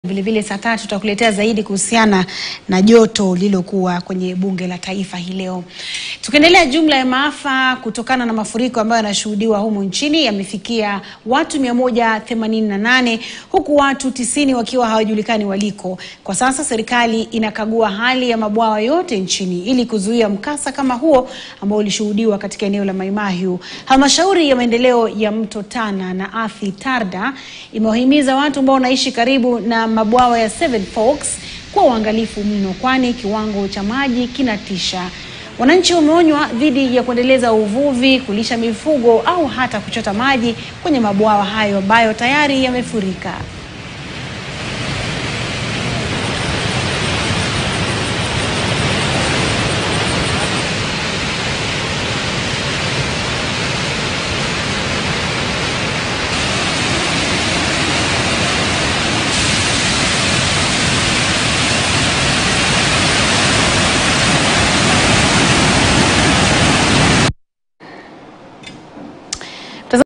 Vilevile saa tatu tutakuletea zaidi kuhusiana na joto lililokuwa kwenye bunge la taifa hii leo. Tukiendelea, jumla ya maafa kutokana na mafuriko ambayo yanashuhudiwa humu nchini yamefikia watu 188 huku watu tisini wakiwa hawajulikani waliko. Kwa sasa serikali inakagua hali ya mabwawa yote nchini ili kuzuia mkasa kama huo ambao ulishuhudiwa katika eneo la Mai Mahiu. Halmashauri ya maendeleo ya Mto Tana na Athi Tarda imewahimiza watu ambao wanaishi karibu na mabwawa ya Seven Forks kuwa uangalifu mno, kwani kiwango cha maji kinatisha. Wananchi wameonywa dhidi ya kuendeleza uvuvi, kulisha mifugo au hata kuchota maji kwenye mabwawa hayo ambayo tayari yamefurika.